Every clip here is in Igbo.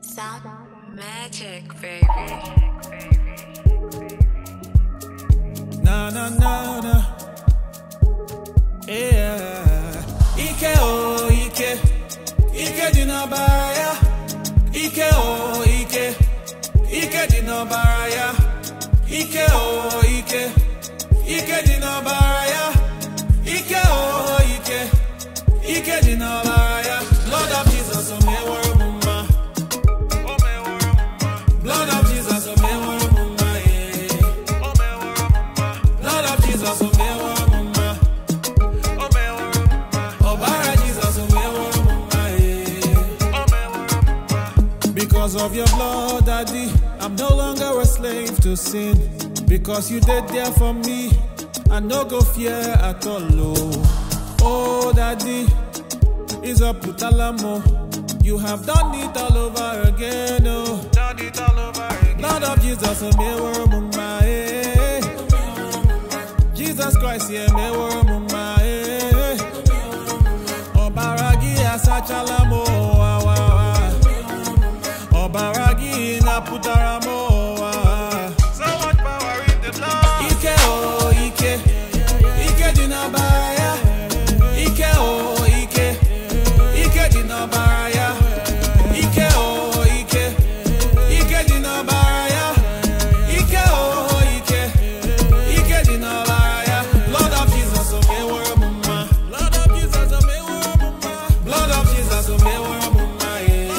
Sound magic, baby. Na na na na. Yeah. Ike o ike. Ike dị n'ọbara ya. Ike o ike. Ike dị n'ọbara ya. Ike o ike. Ike dị n'ọbara ya. Ike o ike. Ike dị n'ọbara ya. Lord of Jesus, o meworo m mma. O meworo m mma. Blood of Jesus, o meworo m mma. yeah. O meworo m mma. Blood of Jesus, o meworo m mma. O meworo m mma. Ọbara Jesus, o meworo m mma. yeah. O meworo m mma. Because of your blood, Daddy, I'm no longer a slave to sin. Because you did there for me, I no go fear at all. Oh, oh Daddy, is a putalamo. You have done it all over again. Oh, done it all over again. Lord of Jesus, oh, me were mumma, eh. Jesus Christ, yeah, me were mumma, eh. Obaragi asachalamo, wa wa wa. Obaragi na putaramo, wa. So much power in the blood. Ike oh, Ike. Ike di na baraya. Ike oh, Ike. Ike di na baraya. Ike oh, Ike. Ike di na baraya. Ike oh, Ike. Ike di na baraya. Lord of Jesus, oh me were mumma. Lord of Jesus, oh me were mumma. Lord of Jesus, oh me were mumma.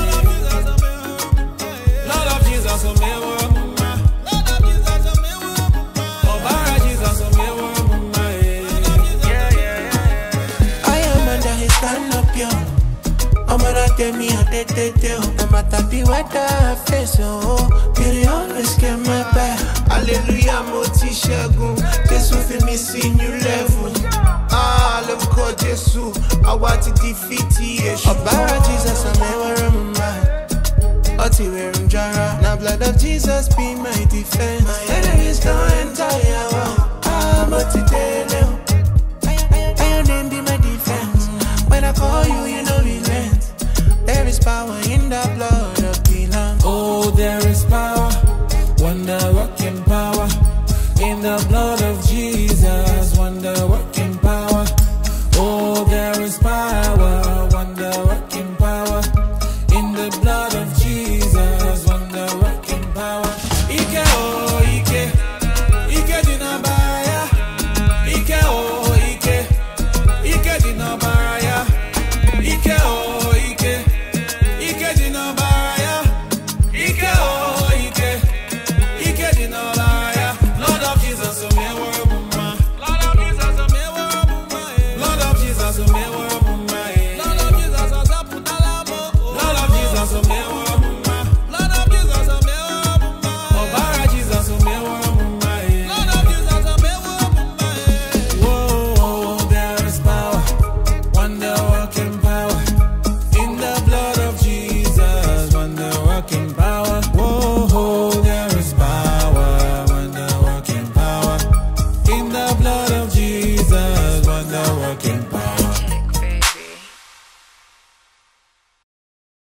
Lord of Jesus, oh me were mumma. Lord of Jesus, oh me were mumma. Ọbara Jesus, oh me were mumma. Yeah, yeah, yeah. I am under his canopy. I'm gonna tell me how they they do. No matter the weather I face, oh, beauty always get my back. Hallelujah, mo ti ṣẹ́gun. Jésù fi mi sí new level. Ah, lórúkọ Jésù, àwa ti defeat èṣù. Ọ̀bára Jesus, àmì ẹ̀wọ̀rọ̀ mo máa. Ọtí wẹ̀rùn jara. Now blood of Jesus be my defense. My enemies don't enter your wall. Ah, mo ti dé